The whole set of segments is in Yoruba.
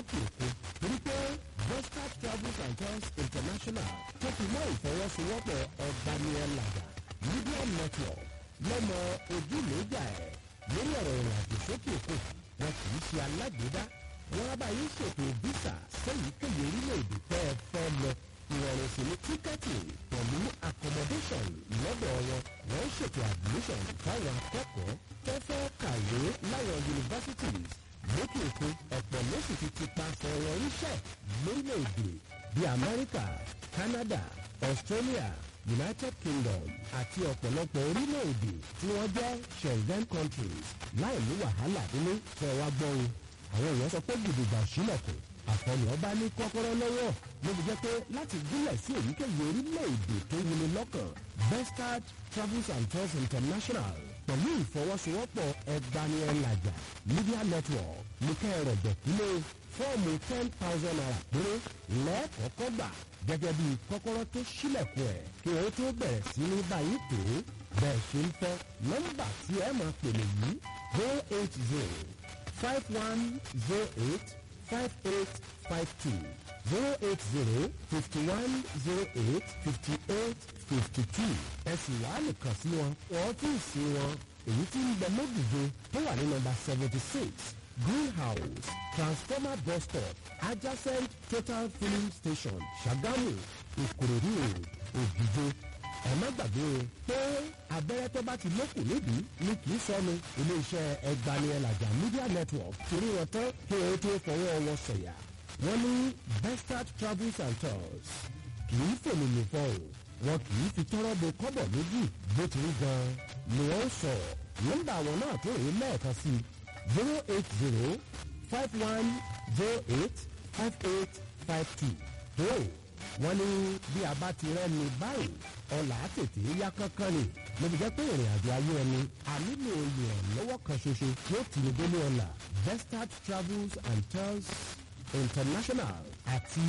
lókè òkun torí pé Vestat Travels and Tours International tó fi mọ́ ìfọwọ́sowọ́pọ̀ ọ̀gbaniẹ̀làjà Media Network lọ́mọ ojúlójà ẹ̀ lórí ọ̀rọ̀ ìrìnàjò sókè òkun wọn kì í ṣe alágbèédá wọn á bá yín ṣètò visa sẹ́yìnkéyìí orílẹ̀-èdè tẹ́ ẹ fẹ́ lọ ìrọ̀rùn sí ní tíkẹ́ẹ̀tì pẹ̀lú accommodation lọ́dọ̀ wọn wọ́n ń ṣètò admission fáwọn akẹ́kọ̀ọ́ tó fẹ́ kàwé láwọn universities lókè òkun ọ̀pọ̀ ló sì ti ti paṣẹ wọn ríṣẹ́ lórílẹ̀‐èdè bíi Amẹ́ríkà Canada Australia United Kingdom àti ọ̀pọ̀lọpọ̀ orílẹ̀‐èdè tí wọ́n jẹ́ Schengen countries láì ní wàhálà nínú fẹ́ wá gbọ́ o àwọn èèyàn sọ pé gidigba sílẹ̀kùn àfọlù ọba ní kọ́kọ́rọ́ lọ́wọ́ ló fi jẹ́ pé láti gúnlẹ̀ sí èyíkéyìí orílẹ̀-èdè tó wuni lọ́kàn Bestard Travels and Tours International pẹ̀lú ìfọwọ́sowọ́pọ̀ ẹgbaniẹlàjà Media Network ní kẹrẹ̀ gbẹ̀kúlé fọ́ọ̀mù ten thousand naira péré lẹ́ẹ̀kọ́kọ́ gbà gẹ́gẹ́ bí kọ́kọ́rọ́ tó sílẹ̀kùn ẹ̀ kí wọ́n tó bẹ̀rẹ̀ sí ní báyìí tó bẹ́ẹ̀ ṣe ń fẹ́ nọ́mbà tí ẹ máa pèlè yìí zero eight zero five one zero eight five eight five two zero eight zero fifty one zero eight fifty eight fifty two ẹ sì wá nìkan sí wọn ọ́fíìsì wọn èyí tí ń bẹ lódìje tó wà ní nọ́mbà seventy six greenhouse transformer bus stop adjacent total filling station Ṣàgámù Ìkòròdú road Òdìje ẹ má gbàgbé o pé abẹ́rẹ́ tó bá ti lókùn nídìí ni kì í sọnù iléeṣẹ́ ẹgbaniẹlàjà media network torí wọn tán kí wọn tó fọwọ́ wọn sọ̀yà wọ́n ní Bestard travels and tours kì í fòmìnì fọ́ọ̀n wọn kì í fi tọ́rọ́ bo kọ́bọ̀ méjì bó ti rí gan-an ni wọ́n sọ nọ́mbà àwọn náà tó rí lẹ́ẹ̀kan sí zero eight zero five one zero eight five eight five two tó wọ́n ní bí a bá ti rẹ́ni báyìí ọ̀là tètè yá kánkán ni ló fi jẹ́ pé ìrìn àjò ayé ẹni a nílò ìrànlọ́wọ́ kan ṣoṣo tí ó tì ní délé ọ̀là Bestard Travels and Tours International àti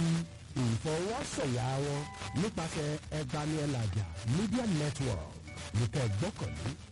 ìfọwọ́sọ̀yà wọn nípasẹ̀ ẹgbaniẹlàjà Media Network nìkan gbọ́kànlé